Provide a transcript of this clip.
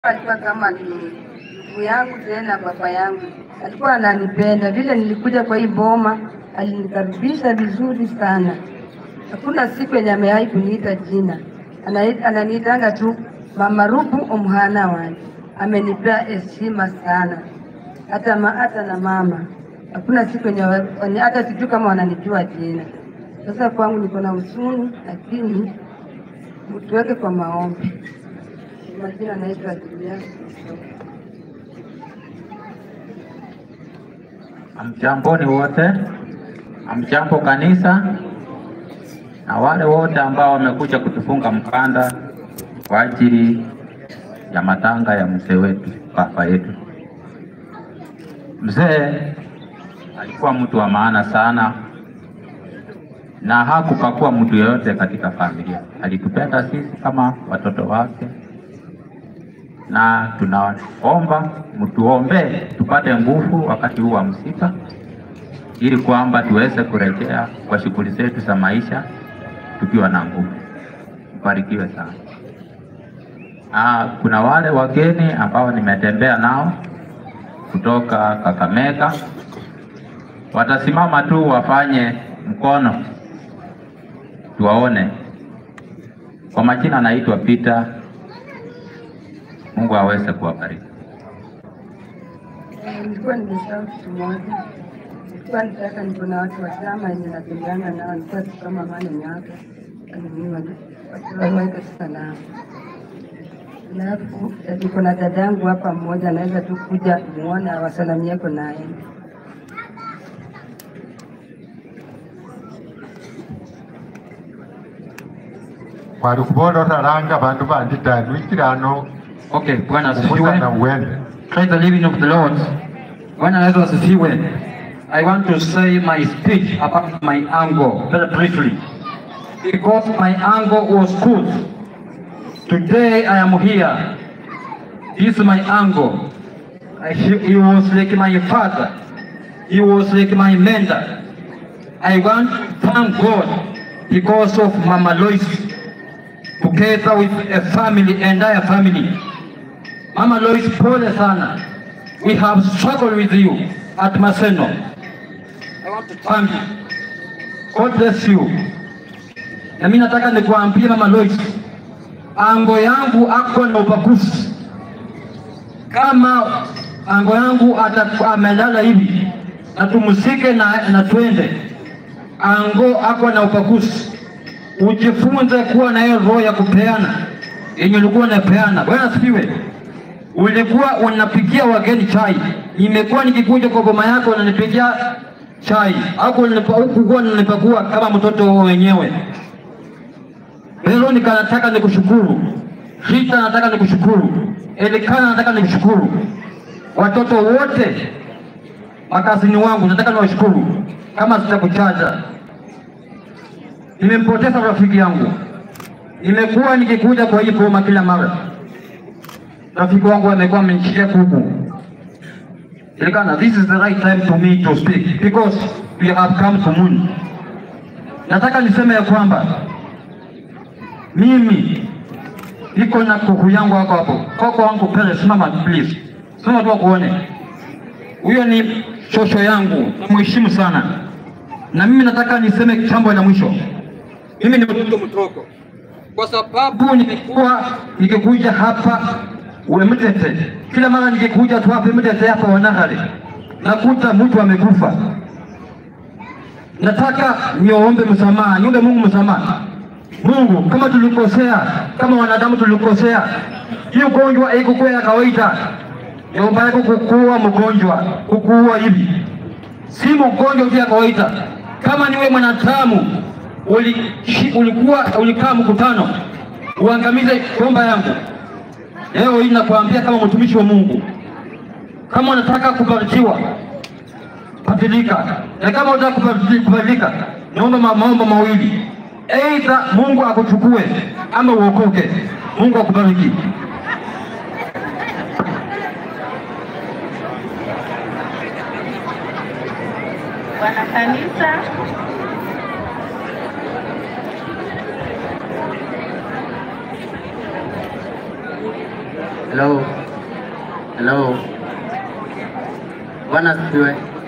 alikuwa kama ni ndugu yangu tena baba yangu, alikuwa ananipenda. Vile nilikuja kwa hii boma, alinikaribisha vizuri sana. Hakuna siku yenye amewahi kuniita jina, Anai- ananiitanga tu mama Rubu omhana wanje. Amenipea heshima sana, hata ma, hata na mama. Hakuna siku yenye wa- wenye- hata sijui kama wananijua jina. Sasa kwangu niko na huzuni, lakini tuweke kwa maombi. Majina naitwa Julia. Amjamboni wote, amjambo kanisa na wale wote ambao wamekuja kutufunga mkanda kwa ajili ya matanga ya mzee wetu, baba yetu. Mzee alikuwa mtu wa maana sana na hakupakua mtu yeyote katika familia. Alitupenda sisi kama watoto wake, na tunaomba mtuombee tupate nguvu wakati huu wa msiba, ili kwamba tuweze kurejea kwa shughuli zetu za maisha tukiwa na nguvu. Mbarikiwe sana. Ah, kuna wale wageni ambao nimetembea nao kutoka Kakamega, watasimama tu wafanye mkono tuwaone. Kwa majina anaitwa Peter. Mungu aweze kuwabariki. Eh, Nilikuwa nimesahau kitu moja. Nilikuwa nitaka niko na watu wa chama yenye natembeana nao, nilikuwa tu kama mane miaka waweke salama. Alafu eh, niko na dadangu hapa mmoja, anaweza tu kuja muone awasalamieko naye. kwali kubola otalanga bandu bandi tani wikile ano Okay, Bwana kubuza na asifiwe. uwende Praise the living of the Lord. Bwana Yesu asifiwe. I want to say my speech about my uncle very briefly. Because my uncle was good. Today I am here. This is my uncle. I, he, he was like my father. He was like my mentor. I want to thank God because of Mama Lois together with a family, entire family. Mama Lois, pole sana. We have struggled with you at Maseno. I want to thank you. God bless you. Na mimi nataka nikuambie Mama Lois, ango yangu ako na ubaguzi. Kama ango yangu ata- amelala hivi na tumsike na, na twende, ango ako na ubaguzi. Ujifunze kuwa na hiyo roho ya kupeana yenye ulikuwa unapeana. Bwana asifiwe. Ulikuwa unapikia wageni chai, nimekuwa nikikuja kwa boma yako unanipikia chai, au hukukuwa unanipakua kama mtoto wenyewe. Veronica, nataka nikushukuru. Rita, nataka nikushukuru. Elikana, nataka nikushukuru. Watoto wote makazini wangu nataka niwashukuru, kama sitakuchaja. Nimempoteza rafiki yangu, nimekuwa nikikuja kwa hii boma kila mara rafiki wangu amekuwa amenishikia kuku. Ilikana, this is the right time to me to speak because we have come to moon. Nataka niseme ya kwamba mimi niko na kuku yangu hapo hapo. Koko wangu pele, simama please, simama tu kuone. Huyo ni shosho yangu, namheshimu sana, na mimi nataka niseme jambo la mwisho. Mimi ni mtoto mdogo, kwa sababu nimekuwa nikikuja hapa Wemtete, kila mara nikikuja tu hapa Mtete hapa Wanahale, nakuta mtu amekufa. Nataka niombe msamaha, niombe Mungu msamaha. Mungu, kama tulikosea, kama wanadamu tulikosea, hii ugonjwa haikukuwa ya kawaida. Niomba yako kukuua mgonjwa, kukuua hivi, si mgonjwa tu ya kawaida. Kama niwe mwanadamu uli, ulikuwa ulikaa mkutano uangamize bomba yangu, leo hii nakwambia kama mtumishi wa Mungu, kama unataka kubarikiwa badilika, na kama unataka kubadili- kubadilika, naomba ma- maombo mawili, aidha Mungu akuchukue ama uokoke. Mungu akubariki. Bwana kanisa, Hello. Hello. Hello. Bwana asifiwe.